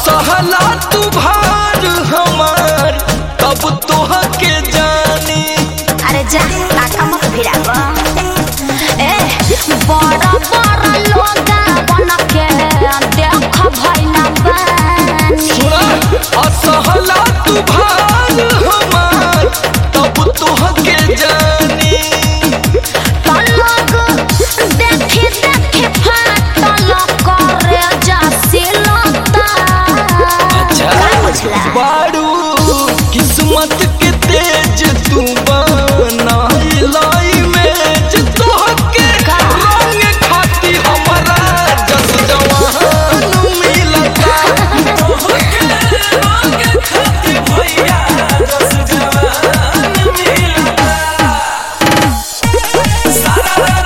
असहला तू भार हमार तब तोह के जानी अरे जा काका मत भिड़ाव ए बड़ा बड़ा लोगा बन के देख भइला बानी सुना असहला तू भार हमार तब तोह के जानी पलक देखी देखी फाटल करे जासी लता का बुझला बारू किस्मत के तेज तू बनाई में तोहके रंग खाती हमारा जस जवान मिलता तोहके रंग खाती भैया जस जवान मिलता सारा